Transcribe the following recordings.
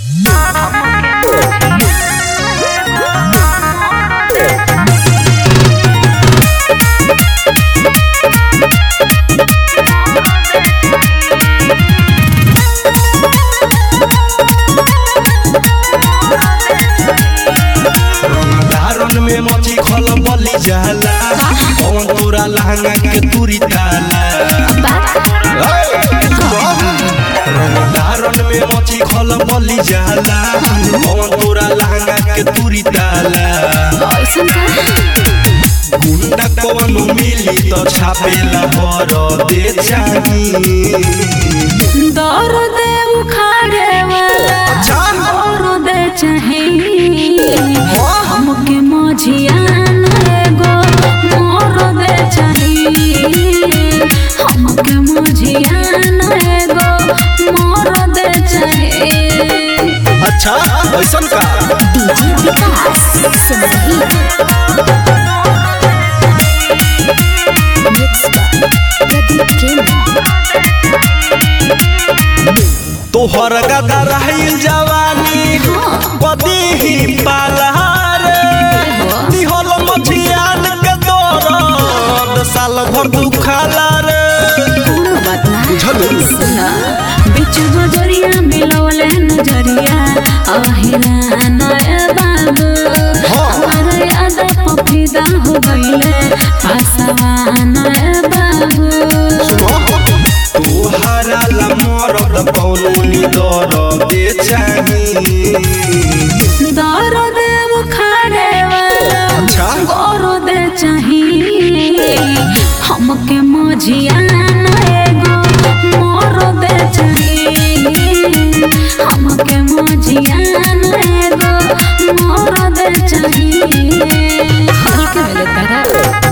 धारन में मची खल बली जाला कौन तोरा लहंगा के तुरी ताला धारन में मची खल बली जाला कौन तोरा लहंगा के तुरी ताला गुंडा कौन मिली तो छापेला भर दे चाही दर्द उखाड़े वाला दर्द चाहिए हमके मझियान एगो मर्द चाहिए हमके मझियान एगो मर्द चाहिए अच्छा ऐसन का डीजे विकास सिमरही मिक्स प्रदीप प्रेमी तोहर गदा रहिल जवानी बदी ही पालहार दिहल मछियान के दौरद साल भर दुखाला रे कोनो बात ना बुझल सुना बिच बजरिया मिलवले नजरिया अहिरा नया बाबू हमारा याद पफिदा हो गईले पासवा नया बाबू तोहरा ला मरद पौनी दर दे चाही दर्द बुखारे वाला अच्छा। गौरव दे चाहिए हमके मझियान एगो मोर दे चाहिए हमके मझियान एगो मोर दे चाहिए हल्के वाले तरह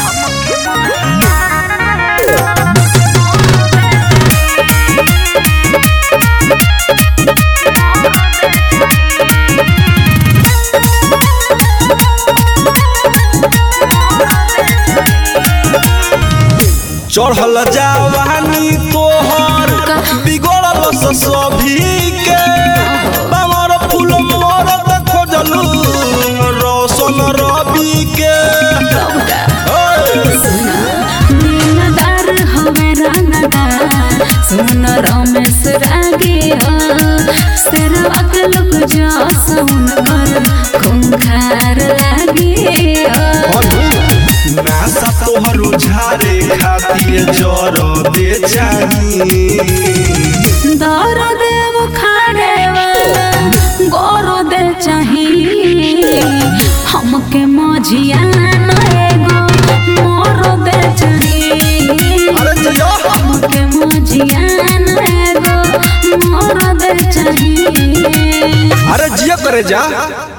चढ़ल जवानी तोहर बिगड़ल से सभी के बामर फूल मरद खोजलू रोशन रवि के नीलदार हवे रंगदार सुन रमेश रागे हो सेरवा के लोग जो सुन कर खूंखार लागे हो नासा तोहर झारे खातिर जर दे चाही दर्द बुखारे वाला गोरो दे चाहिए हमके मझियान एगो मोर दे चाहिए अरे जया हमके मझियान एगो मोर दे चाहिए अरे जिया करे जा